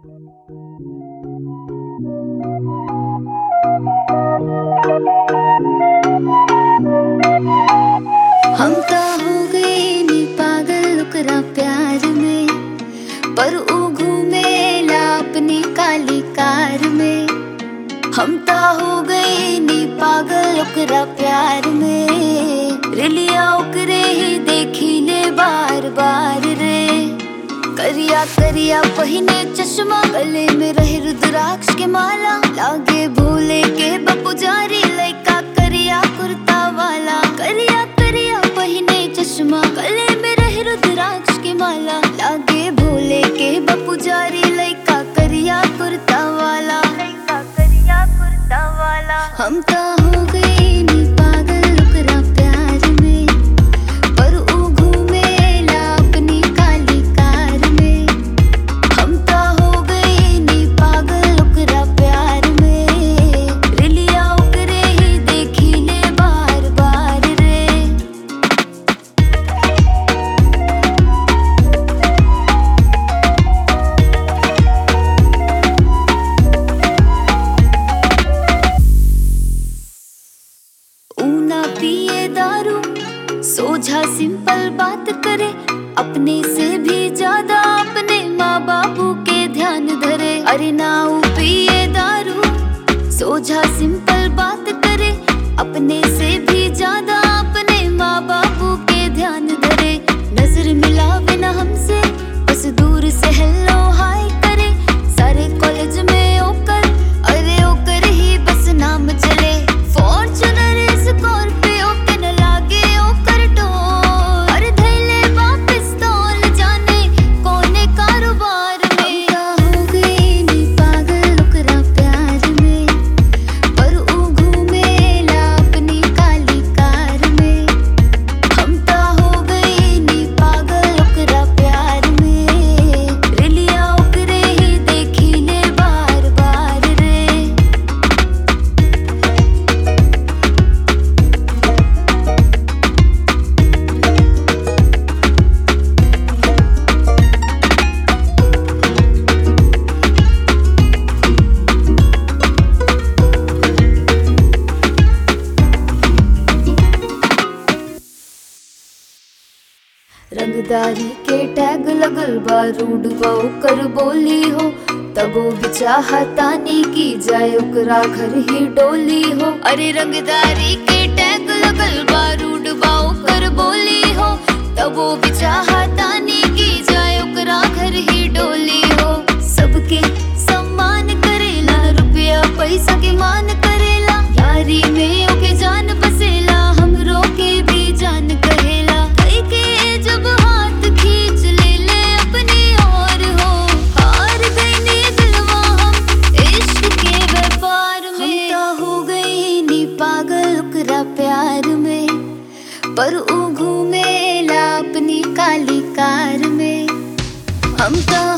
हम त हो गए नी पागल ओकरा प्यार में पर ऊ घूमेला अपनी काली कार में हम त हो गए नी पागल ओकरा प्यार में रिलिया ओकरे ही देखी ले बार बार रे करिया करिया पहिने चश्मा गले में रहे रुद्राक्ष के माला लागे भोले के बपुजारी लइका करिया कुर्ता वाला करिया करिया पहिने चश्मा गले में रहे रुद्राक्ष के माला लागे भोले के बपुजारी लइका करिया कुर्ता वाला लइका करिया कुर्ता वाला हम त हो गए नी पागल ओकरा प्यार में पर ऊ घूमेला अपनी काली कार में हम त हो गए नी पागल ओकरा प्यार में रिलिया ओकरे ही देखी ले बार बार रे ऊना पिए दारू सोझा सिंपल बात करे अपने से भी ज्यादा अपने माँ बापू के ध्यान धरे अरे ना ऊ पिए दारू सोझा सिंपल बात करे अपने से भी ज्यादा अपने माँ बापू के ध्यान धरे नजर मिलावे ना हमसे बस दूर से हेलो हाय करे सारे कॉलेज में ओकर अरे ओकर ही बस नाम चले फॉर्च्यूनर स्कॉर्पियो के न लागे ओकर टोर अरे धैले वापस तौल जाने कोने कारोबार में का हो गई नी पागल ओकरा प्यार में पर ऊ घूमेला अपनी काली कार में हम त हो गए नी पागल ओकरा प्यार में रिलिया ओकरे ही देखी ले बार बार रे रंगदारी के टैग लगल बा रूड बा ओकर बोली हो तबो बिचाहा तानी की जाए ओकरा घर ही डोली हो अरे रंगदारी के टैग लगल बा रूड बा ओकर बोली हो तबो बिचाहा तानी की जाए ओकरा घर ही डोली हो सबके सम्मान करेला रुपया पैसा के मान करेला यारी में ओके जान बसेला हमरो के भी जान कहेला कई के जब हाथ खींच ले ले अपनी ओर हो हार गई नी दिलवा हम इश्क के व्यापार में हम तो हो गई नी पागल ओकरा प्यार में पर ऊ घूमेला अपनी काली कार में हम तो